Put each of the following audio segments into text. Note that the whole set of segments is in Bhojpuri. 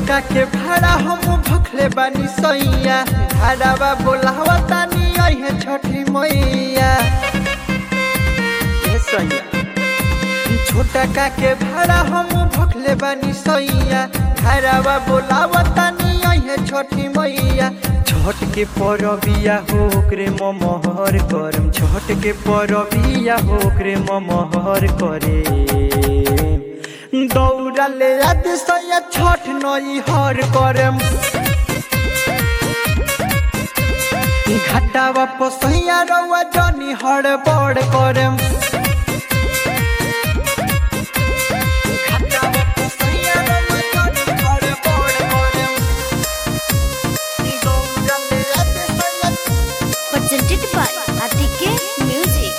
छोटका के भाड़ा हम भखले बानी सैया भाड़ावा बोलावा तानी अहे छठी मैया ए सैया छोटका के भाड़ा हम भखले बानी सैया भाड़ावा बोलावा तानी अहे छठी मैया छठ के परबिया हो ओकरे ममहर करम छठ के परबिया हो ओकरे ममहर करे दौड़ा ले आद सैया छठ नई हर करम घाटा वापस सैया रउआ जनी हर बड़ करम घाटा वापस सैया रउआ जनी हड़ बड़ करम। दौड़ा ले आद सैया presented by RTK Music.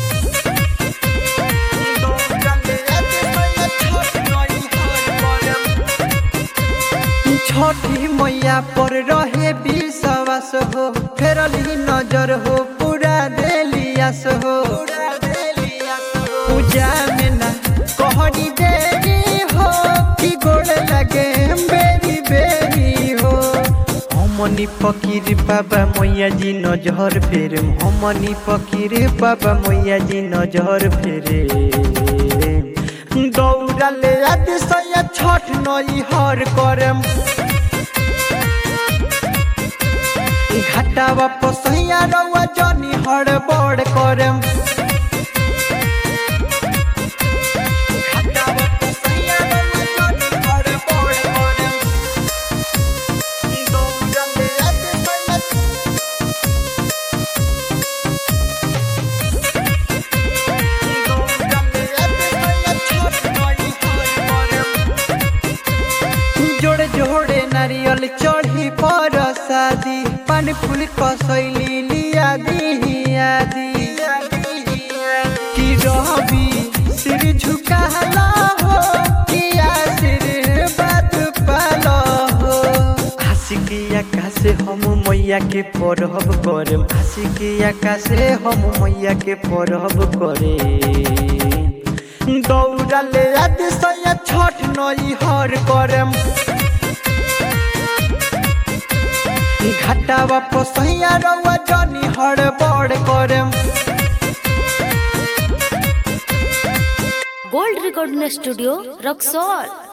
छठी मैया पर रहे विश्वास हो फेरली नजर हो पूरा देलियास हो पूजा में ना कहनी देरी हो कि गोड़ लगे बेरी बेरी हो हमनी फकीर बाबा मैया जी नजर फेरे हमनी फकीर बाबा मैया जी नजर फेरे दौड़ा ले आदि सैया छठ नई हर करम घाटा वापस सैया रउआ जनी हर बड़ करम घाटा वापस सैया रउआ जनी हड़ बड़ करम। दौड़ा ले आदि सैया जोड़े जोड़े नारियल चढ़ी पर शादी पान फूल कसैली लिया दी आदि की रहबी सिर झुकाला हो किया सिर बात पालो हो आशिकिया कासे हम मैया के परहब करे आशिकिया कासे हम मैया के परहब करे दौड़ा ले आदि सैया छठ नई हर करम घाटा वापस सैया रउआ जनी हर बड़ करम Gold Recording Studio, Roxol.